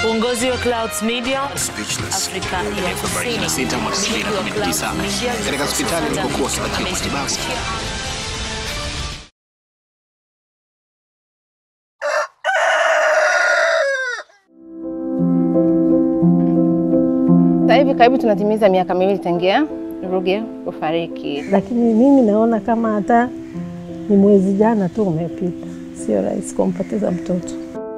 Uongozi wa Clouds Media Speechless. Afrika ya Februari Kusini. 26 mwaka Mmiliki wa Clouds 2019 Media katika hospitali alipokuwa akipatiwa matibabu. amethibitishia Sasa hivi karibu tunatimiza miaka miwili tangia Ruge kufariki. lakini mimi naona kama hata ni mwezi jana tu umepita, sio rahisi kumpoteza mtoto.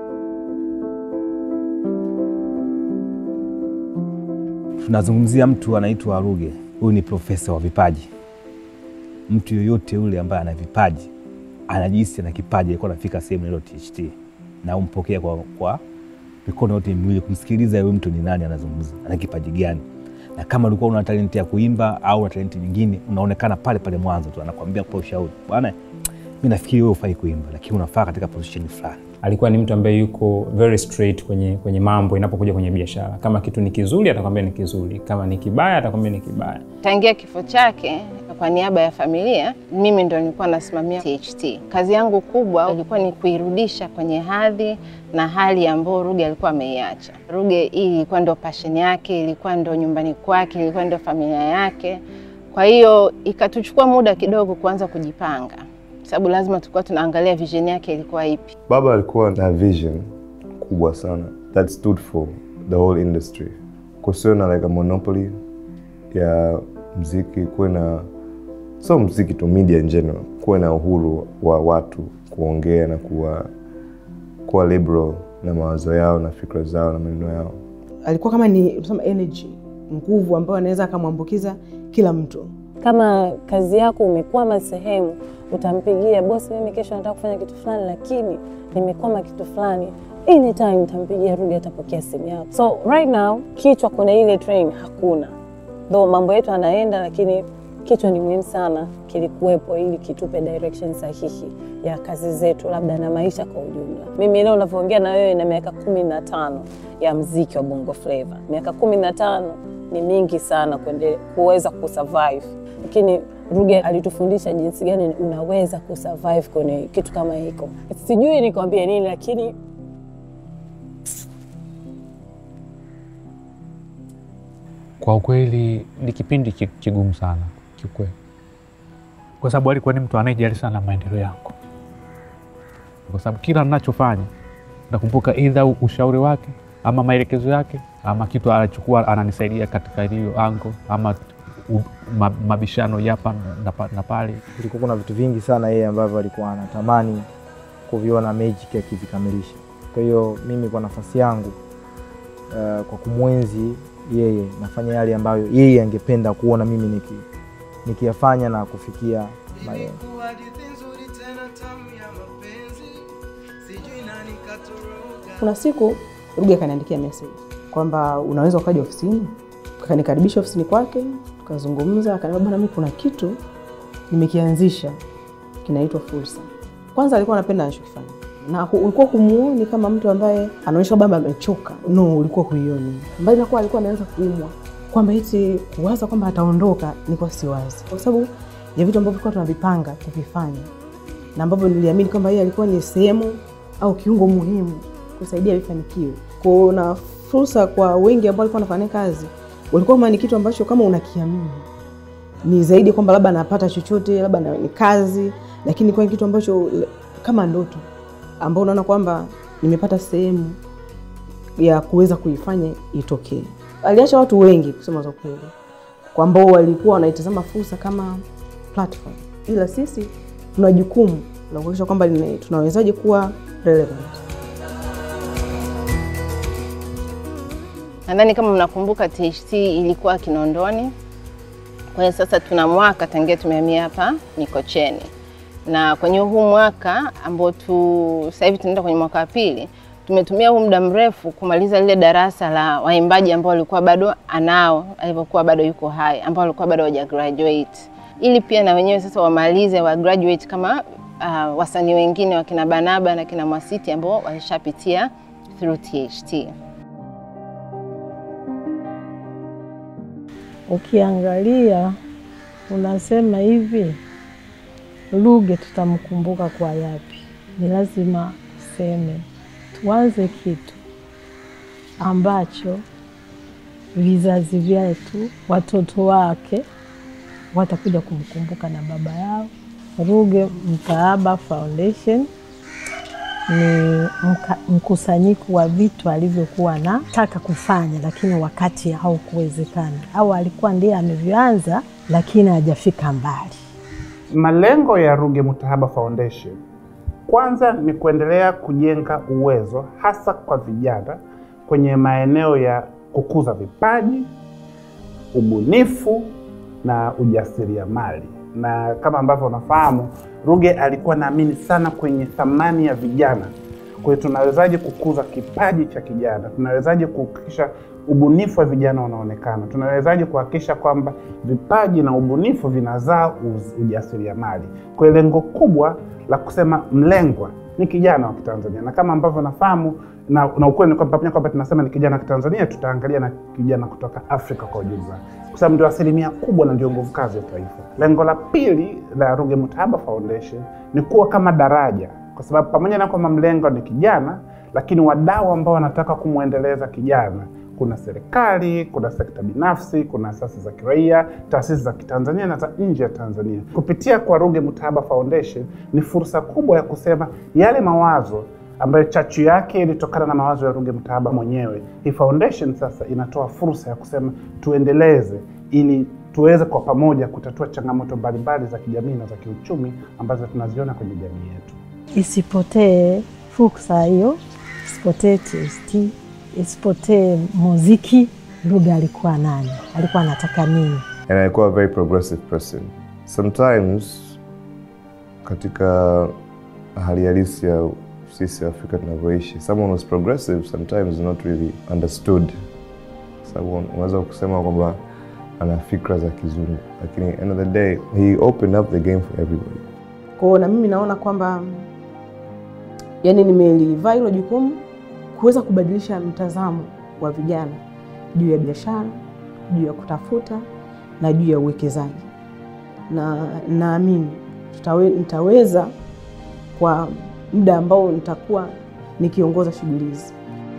Tunazungumzia mtu anaitwa Ruge. Huyu ni profesa wa vipaji. Mtu yoyote yule ambaye ana vipaji anajihisi ana kipaji, alikuwa anafika sehemu ile THT na umpokea kwa, kwa mikono yote miwili, kumsikiliza huyu mtu ni nani, anazungumza, ana kipaji gani, na kama ulikuwa una talenti ya kuimba au una talenti nyingine, unaonekana pale pale mwanzo tu, anakuambia kwa ushauri, bwana, mi nafikiri wewe ufai kuimba, lakini unafaa katika position fulani. alikuwa ni mtu ambaye yuko very straight kwenye, kwenye mambo inapokuja kwenye biashara. Kama kitu ni kizuri atakwambia ni kizuri, kama ni kibaya atakwambia ni kibaya. Tangia kifo chake, kwa niaba ya familia, mimi ndo nilikuwa nasimamia THT. Kazi yangu kubwa ilikuwa ni kuirudisha kwenye hadhi na hali ambayo Ruge alikuwa ameiacha. Ruge hii ilikuwa ndo passion yake, ilikuwa ndo nyumbani kwake, ilikuwa ndo familia yake. Kwa hiyo ikatuchukua muda kidogo kuanza kujipanga, sababu lazima tulikuwa tunaangalia vision yake ilikuwa ipi. Baba alikuwa na vision kubwa sana that stood for the whole industry. Kusiwe na like a monopoly ya mziki, kuwe na so mziki tu, media in general, kuwe na uhuru wa watu kuongea na kuwa kuwa liberal na mawazo yao na fikra zao na maneno yao. alikuwa kama ni tunasema energy, nguvu ambayo anaweza akamwambukiza kila mtu. Kama kazi yako umekwama sehemu, utampigia bosi, mimi kesho nataka kufanya kitu fulani, lakini nimekwama kitu fulani, anytime utampigia Ruge, atapokea simu yako. So right now kichwa kuna ile train hakuna, though mambo yetu anaenda, lakini kichwa ni muhimu sana kilikuwepo, ili kitupe direction sahihi ya kazi zetu, labda na maisha kwa ujumla. Mimi leo unavyoongea na wewe na miaka kumi na tano ya mziki wa Bongo Flava, miaka kumi na tano ni mingi sana kuende, kuweza kusurvive, lakini Ruge alitufundisha jinsi gani unaweza kusurvive kwenye kitu kama hiko. Sijui nikwambie nini, lakini Kwa ukweli ni kipindi ki- kigumu sana kiukweli, kwa sababu alikuwa ni mtu anayejali sana maendeleo yangu, kwa sababu kila ninachofanya nakumbuka idha ushauri wake ama maelekezo yake ama kitu alichokuwa ananisaidia katika hiyo ango ama u, ma, mabishano yapa na, pa- na pale. kulikuwa kuna vitu vingi sana yeye ambavyo alikuwa anatamani kuviona Magic akivikamilisha. Kwa hiyo mimi kwa nafasi yangu uh, kwa kumwenzi yeye nafanya yale ambayo yeye angependa kuona mimi niki nikiyafanya na kufikia malengo. Kuna siku Ruge akaniandikia message kwamba unaweza ukaja ofisini, akanikaribisha ofisini kwake, tukazungumza. Akaniambia bwana, mimi kuna kitu nimekianzisha kinaitwa fursa. Kwanza alikuwa anapenda anachokifanya na hu- ulikuwa humuoni kama mtu ambaye anaonyesha kwamba amechoka, no, ulikuwa huioni, mbali na kuwa alikuwa ameanza kuumwa, kwamba eti kuwaza kwamba ataondoka, nilikuwa siwazi, kwa sababu ya vitu ambavyo tulikuwa tunavipanga kuvifanya na ambavyo niliamini kwamba yeye alikuwa ni sehemu au kiungo muhimu kusaidia vifanikiwe. Kuna fursa kwa wengi ambao walikuwa wanafanya kazi, walikuwa kama ni kitu ambacho kama unakiamini ni zaidi kwamba labda anapata chochote, labda na- ni kazi, lakini kwa kitu ambacho l- kama ndoto ambao unaona kwamba nimepata sehemu ya kuweza kuifanya itokee. Aliacha watu wengi kusema za kweli, kwa ambao walikuwa wanaitazama fursa kama platform, ila sisi tuna jukumu la kuhakikisha kwamba lina- tunawezaje kuwa relevant. Nadhani kama mnakumbuka THT ilikuwa Kinondoni. Kwa hiyo sasa tuna mwaka tangia tumehamia hapa Mikocheni, na kwenye huu mwaka ambao tu sasa hivi tunaenda kwenye mwaka wa pili, tumetumia huu muda mrefu kumaliza lile darasa la waimbaji ambao walikuwa bado anao alivyokuwa bado yuko hai, ambao walikuwa bado hawaja graduate, ili pia na wenyewe sasa wamalize wa graduate kama uh, wasanii wengine wakina Banaba na kina Mwasiti ambao walishapitia through THT. ukiangalia unasema hivi, Ruge tutamkumbuka kwa yapi? Ni lazima useme, tuanze kitu ambacho vizazi vyetu, watoto wake watakuja kumkumbuka na baba yao. Ruge Mtaaba Foundation ni mka, mkusanyiko wa vitu alivyokuwa anataka kufanya, lakini wakati haukuwezekana, au alikuwa ndiye amevianza, lakini hajafika mbali. Malengo ya Ruge Mutahaba Foundation kwanza ni kuendelea kujenga uwezo hasa kwa vijana kwenye maeneo ya kukuza vipaji, ubunifu na ujasiriamali. Na kama ambavyo unafahamu, Ruge alikuwa naamini sana kwenye thamani ya vijana. Kwa hiyo tunawezaje kukuza kipaji cha kijana? Tunawezaje kuhakikisha ubunifu wa vijana unaonekana? Tunawezaje kuhakikisha kwamba vipaji na ubunifu vinazaa uz- ujasiriamali? Kwa hiyo lengo kubwa la kusema mlengwa ni kijana wa Kitanzania, na kama ambavyo nafahamu na, na ukweli ni kwamba pamoja kwamba tunasema ni kijana wa Kitanzania, tutaangalia na kijana kutoka Afrika kwa ujumla, kwa sababu ndio asilimia kubwa na ndio nguvu kazi ya taifa. Lengo la pili la Ruge Mutahaba Foundation ni kuwa kama daraja, kwa sababu pamoja na kwamba mlengo ni kijana, lakini wadau ambao wanataka kumwendeleza kijana kuna serikali, kuna sekta binafsi, kuna asasi za kiraia, taasisi za Kitanzania na za nje ya Tanzania. Kupitia kwa Ruge Mutahaba Foundation ni fursa kubwa ya kusema yale mawazo ambayo chachu yake ilitokana na mawazo ya Ruge Mutahaba mwenyewe. Hii foundation sasa inatoa fursa ya kusema tuendeleze, ili tuweze kwa pamoja kutatua changamoto mbalimbali za kijamii na za kiuchumi ambazo tunaziona kwenye jamii yetu. Isipotee fursa hiyo, isipotee TST, isipotee muziki. Ruge alikuwa nani? Alikuwa anataka nini? and alikuwa a very progressive person. Sometimes katika hali halisi ya sisi Afrika tunavyoishi, someone who's progressive sometimes is not really understood. Sababu unaweza kusema kwamba ana fikra za kizungu, lakini end of the day he opened up the game for everybody. Kwa hiyo na mimi naona kwamba yani nimelivaa hilo jukumu kuweza kubadilisha mtazamo wa vijana juu ya biashara, juu ya kutafuta na juu ya uwekezaji, na naamini tutawe, nitaweza kwa muda ambao nitakuwa nikiongoza shughuli hizi.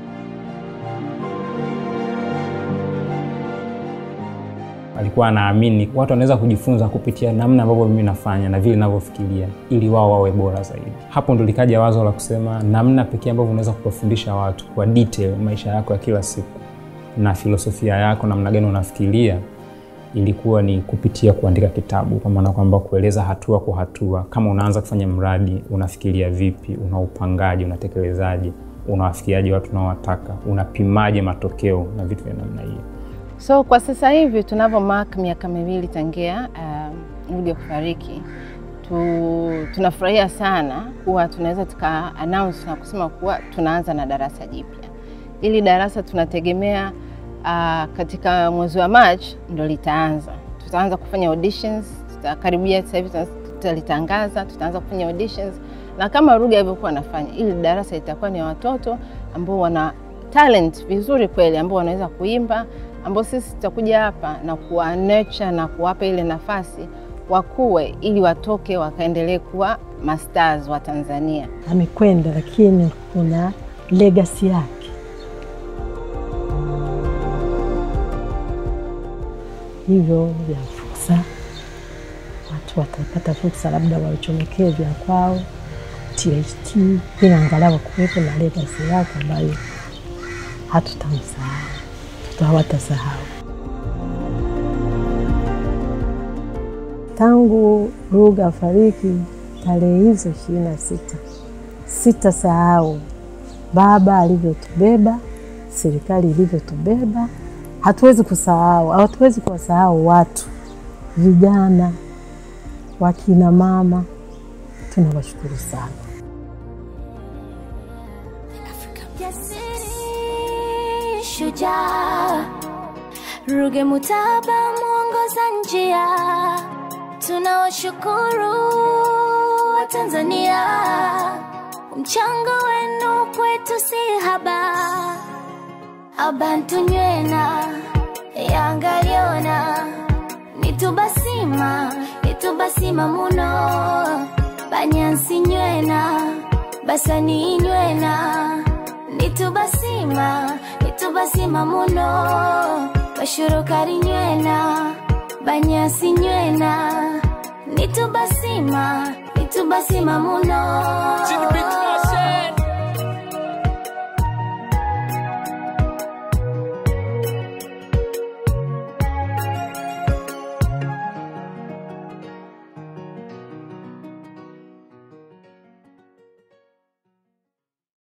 alikuwa anaamini watu wanaweza kujifunza kupitia namna ambavyo mimi nafanya na vile ninavyofikiria ili wao wawe bora zaidi. Hapo ndo likaja wazo la kusema namna pekee ambavyo unaweza kuwafundisha watu kwa detail maisha yako ya kila siku na filosofia yako, namna gani unafikiria, ilikuwa ni kupitia kuandika kitabu, kwa maana kwamba kueleza hatua kwa hatua, kama unaanza kufanya mradi, unafikiria vipi, unaupangaje, unatekelezaje, unawafikiaje watu unaowataka, unapimaje matokeo na vitu vya namna hiyo. So kwa sasa hivi tunavyo mark miaka miwili tangia uh, Ruge kufariki tu, tunafurahia sana kuwa tunaweza tuka announce na kusema kuwa tunaanza na darasa jipya. Hili darasa tunategemea uh, katika mwezi wa March ndo litaanza. Tutaanza kufanya auditions, tutakaribia sasa hivi tutalitangaza, tutaanza kufanya auditions na kama Ruge alivyokuwa anafanya, ili darasa litakuwa ni watoto ambao wana talent vizuri kweli, ambao wanaweza kuimba ambao sisi tutakuja hapa na kuwa nurture na kuwapa ile nafasi wakuwe, ili watoke wakaendelee kuwa masters wa Tanzania. Amekwenda, lakini kuna legacy yake. Hivyo vya fursa, watu watapata fursa, labda waichomekee vya kwao THT, ili angalau kuwepo na legacy yake ambayo hatutamsahau hawatasahau. Tangu Ruge afariki tarehe hizo ishirini na sita sitasahau baba alivyotubeba, serikali ilivyotubeba. Hatuwezi kusahau, hatuwezi kuwasahau watu, vijana, wakina mama, tunawashukuru sana. shujaa Ruge Mutahaba mwongoza njia, tunawashukuru wa Tanzania, mchango wenu kwetu si haba. Abantu nywena yangaliona nitubasima nitubasima muno banyansi nywena basani nywena nitubasima nitubasima nitubasima muno bashurukari nywena banyasi nywena nitubasima nitubasima muno